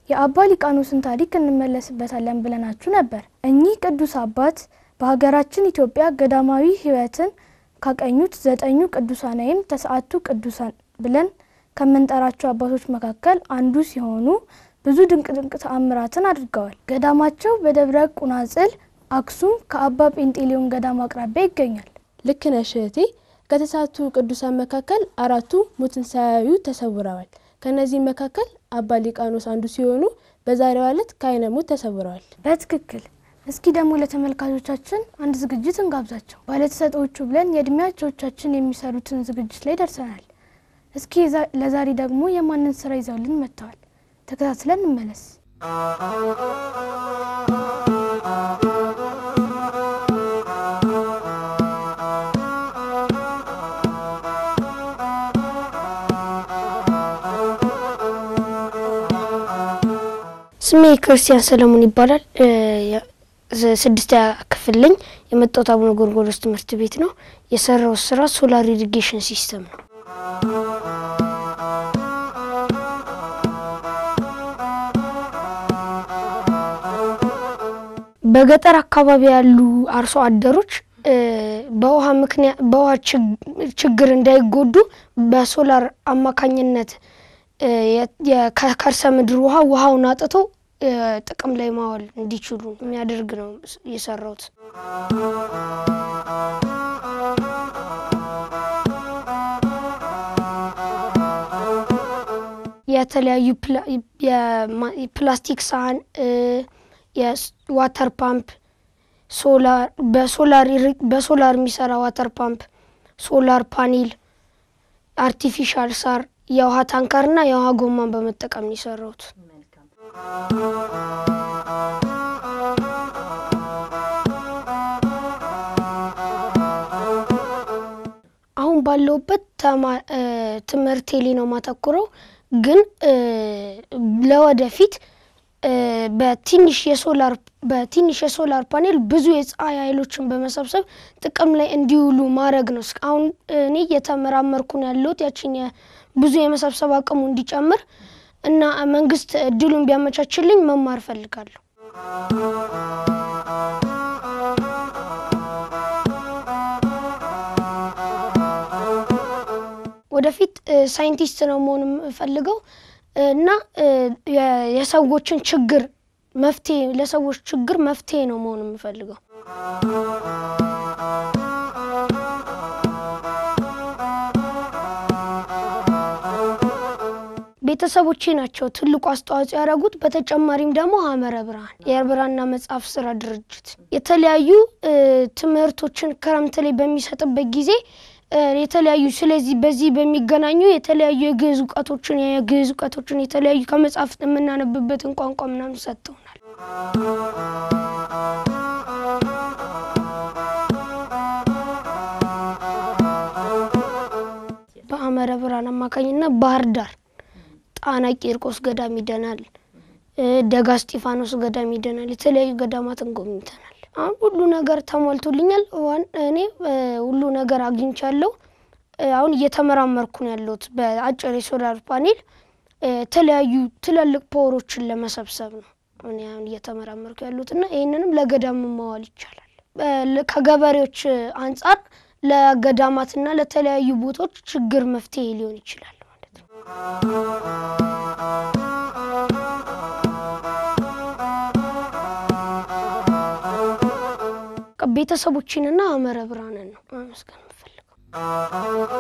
የአባ ሊቃኖስን ታሪክ እንመለስበታለን ብለናችሁ ነበር። እኚህ ቅዱስ አባት በሀገራችን ኢትዮጵያ ገዳማዊ ሕይወትን ካቀኙት ዘጠኙ ቅዱሳን ወይም ተስዓቱ ቅዱሳን ብለን ከምንጠራቸው አባቶች መካከል አንዱ ሲሆኑ ብዙ ድንቅ ድንቅ ተአምራትን አድርገዋል። ገዳማቸው በደብረ ቁናጽል አክሱም ከአባ ጴንጤሊዮን ገዳም አቅራቢያ ይገኛል። ልክ ነሽ እህቴ። ከተስዓቱ ቅዱሳን መካከል አራቱ ሞትን ሳያዩ ተሰውረዋል። ከእነዚህ መካከል አባ ሊቃኖስ አንዱ ሲሆኑ በዛሬዋ ዕለት ከዓይነ ሞት ተሰውረዋል። በትክክል። እስኪ ደግሞ ለተመልካቾቻችን አንድ ዝግጅት እንጋብዛቸው። ባለተሰጦቹ ብለን የእድሜያቸዎቻችን የሚሰሩትን ዝግጅት ላይ ደርሰናል። እስኪ ለዛሬ ደግሞ የማንን ስራ ይዘውልን መጥተዋል? ተከታትለን እንመለስ። ስሜ ክርስቲያን ሰለሞን ይባላል። ስድስተኛ ክፍል ነኝ። የመጣሁት አቡነ ጎርጎርዮስ ትምህርት ቤት ነው። የሰራው ስራ ሶላር ኢሪጌሽን ሲስተም ነው። በገጠር አካባቢ ያሉ አርሶ አደሮች በውሃ ምክንያት በውሃ ችግር እንዳይጎዱ በሶላር አማካኝነት ከከርሰ ምድር ውሃ ውሃውን አጥቶ ጥቅም ላይ ማዋል እንዲችሉ የሚያደርግ ነው የሰራሁት። የተለያዩ የፕላስቲክ ሳህን፣ የዋተር ፓምፕ፣ በሶላር የሚሰራ ዋተር ፓምፕ፣ ሶላር ፓኔል፣ አርቲፊሻል ሳር የውሃ ታንከርና የውሃ ጎማን በመጠቀም ነው የሰራሁት። አሁን ባለሁበት ትምህርቴ ላይ ነው ማተኩረው፣ ግን ለወደፊት በትንሽ የሶላር በትንሽ የሶላር ፓኔል ብዙ የፀሐይ ኃይሎችን በመሰብሰብ ጥቅም ላይ እንዲውሉ ማድረግ ነው። አሁን እኔ እየተመራመርኩ ነው ያለሁት ያችን ብዙ የመሰብሰብ አቅሙ እንዲጨምር እና መንግስት እድሉን ቢያመቻችልኝ መማር እፈልጋለሁ። ወደፊት ሳይንቲስት ነው መሆን የምፈልገው እና የሰዎችን ችግር መፍትሄ ለሰዎች ችግር መፍትሄ ነው መሆን የምፈልገው። ቤተሰቦቼ ናቸው ትልቁ አስተዋጽኦ ያደረጉት። በተጨማሪም ደግሞ ሐመረ ብርሃን የብራና መጽሐፍ ስራ ድርጅት የተለያዩ ትምህርቶችን ክረምት ላይ በሚሰጥበት ጊዜ የተለያዩ ስለዚህ በዚህ በሚገናኙ የተለያዩ የግዕዝ እውቀቶችን የግዕዝ እውቀቶችን የተለያዩ ከመጽሐፍት የምናነብበትን ቋንቋ ምናምን ሰጥተውናል። በሐመረ ብርሃን አማካኝነት ባህር ዳር ጣና ቂርቆስ ገዳም ይደናል፣ ደጋ እስጢፋኖስ ገዳም ይደናል። የተለያዩ ገዳማትን ጎብኝተናል። አሁን ሁሉ ነገር ተሟልቶልኛል። እኔ ሁሉ ነገር አግኝቻለሁ። አሁን እየተመራመርኩ ነው ያለሁት በአጭር የሶላር ፓኔል የተለያዩ ትላልቅ ፓወሮችን ለመሰብሰብ ነው እኔ አሁን እየተመራመርኩ ያሉት እና ይህንንም ለገዳም ማዋል ይቻላል። ከገበሬዎች አንጻር ለገዳማትና ለተለያዩ ቦታዎች ችግር መፍትሄ ሊሆን ይችላል ማለት ነው። ቤተሰቦችንና ሐመረ ብርሃንን ነው ማመስገን የምፈልገው።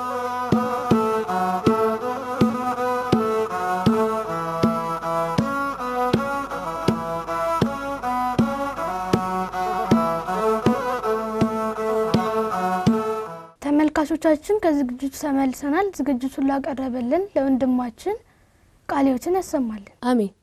ተመልካቾቻችን ከዝግጅቱ ተመልሰናል። ዝግጅቱን ላቀረበልን ለወንድማችን ቃልዮትን ያሰማልን። አሜን።